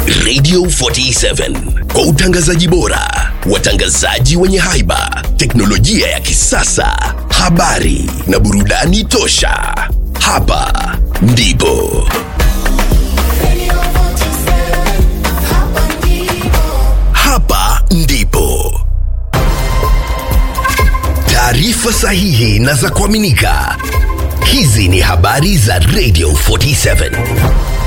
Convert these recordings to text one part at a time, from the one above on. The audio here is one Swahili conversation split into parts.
Radio 47 kwa utangazaji bora, watangazaji wenye haiba, teknolojia ya kisasa, habari na burudani tosha. Hapa ndipo hapa ndipo taarifa sahihi na za kuaminika. Hizi ni habari za Radio 47.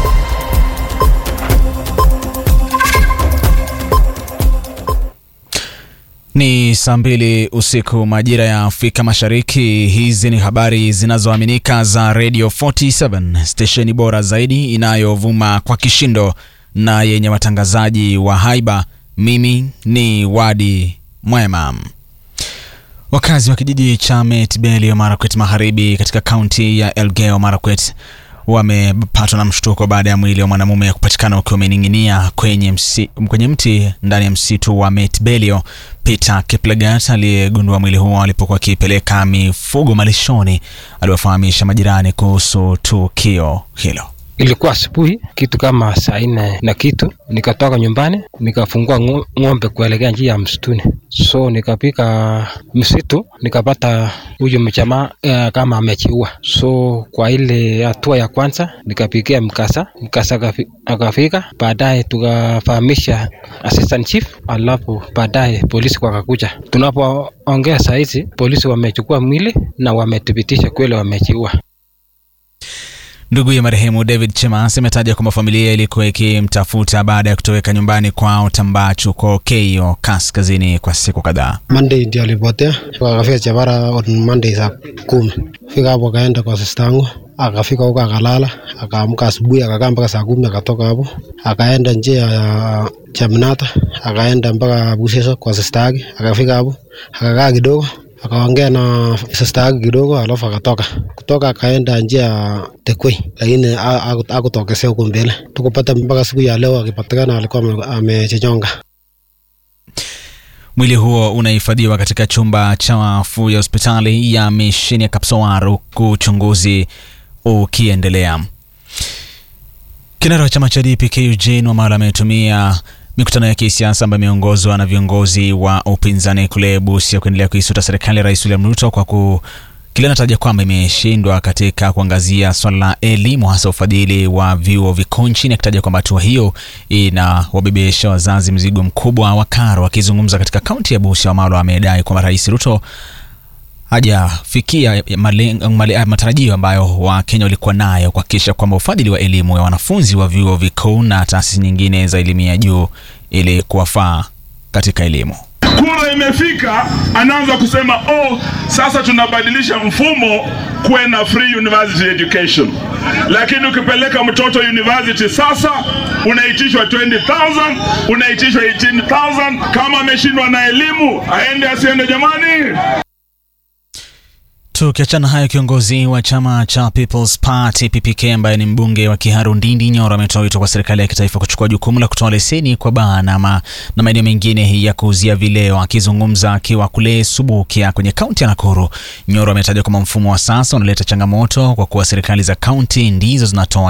Ni saa mbili usiku majira ya Afrika Mashariki. Hizi ni habari zinazoaminika za Radio 47, stesheni bora zaidi inayovuma kwa kishindo na yenye watangazaji wa haiba. Mimi ni Wadi Mwema. Wakazi wa kijiji cha Metbelio Marakwet Magharibi katika kaunti ya Elgeyo Marakwet wamepatwa na mshtuko baada ya mwili wa mwanamume kupatikana ukiwa umening'inia kwenye, msi, kwenye mti ndani ya msitu wa Metbelio. Peter Kiplagat aliyegundua mwili huo alipokuwa akipeleka mifugo malishoni aliwafahamisha majirani kuhusu tukio hilo. Ilikuwa asubuhi kitu kama saa nne na kitu, nikatoka nyumbani nikafungua ng'ombe kuelekea njia ya msituni, so nikapika msitu nikapata huyu mjamaa uh, kama amechiua. So kwa ile hatua ya kwanza nikapigia mkasa, mkasa akafika, baadaye tukafahamisha assistant chief, alafu baadaye polisi wakakuja. Tunapoongea saa hizi polisi wamechukua mwili na wamethibitisha kweli wamechiua. Ndugu ya marehemu David Chemas ametaja kwamba familia ilikuwa ikimtafuta baada ya kutoweka nyumbani kwao Tambachu kwa Keio kaskazini kwa siku kadhaa. Monday ndio alipotea, akafika Chapara on Monday saa kumi. Fika hapo akaenda kwa sista yangu, akafika huko akalala, akaamka asubuhi akakaa mpaka saa kumi, akatoka hapo akaenda njia ya Chaminata, akaenda mpaka Busesa kwa sista yake, akafika hapo akakaa kidogo akaongea na sista yake kidogo, alafu akatoka kutoka akaenda njia ya Tekwei, lakini akutokesea huko mbele. Tukupata mpaka siku ya leo akipatikana alikuwa amechichonga. Mwili huo unahifadhiwa katika chumba cha wafu ya hospitali ya misheni ya Kapsowar huku uchunguzi ukiendelea. Kinara wa chama cha DPK Eugene Wamalwa ametumia mikutano ya kisiasa ambayo imeongozwa na viongozi wa upinzani kule Busia kuendelea kuisuta serikali ya Rais William Ruto kwa ku kile anataja kwamba imeshindwa katika kuangazia swala la elimu hasa ufadhili wa vyuo vikuu nchini, akitaja kwamba hatua hiyo inawabebesha wazazi mzigo mkubwa wa karo. Akizungumza katika kaunti ya Busia, Wamalwa amedai kwamba Rais Ruto hajafikia matarajio ambayo Wakenya walikuwa nayo kuhakikisha kwamba ufadhili wa elimu ya wanafunzi wa vyuo vikuu na taasisi nyingine za elimu ya juu ili kuwafaa katika elimu. Kura imefika, anaanza kusema oh, sasa tunabadilisha mfumo kuwe na free university education, lakini ukipeleka mtoto university sasa unaitishwa 20,000 unaitishwa 18,000. Kama ameshindwa na elimu aende asiende, jamani. Tukiachana hayo, kiongozi wa chama cha People's Party PPK ambaye ni mbunge wa Kiharu Ndindi Nyoro ametoa wito kwa serikali ya kitaifa kuchukua jukumu la kutoa leseni kwa baa na maeneo mengine ya kuuzia vileo. Akizungumza akiwa kule Subukia kwenye kaunti ya Nakuru, Nyoro ametaja kwamba mfumo wa sasa unaleta changamoto kwa kuwa serikali za kaunti ndizo zinatoa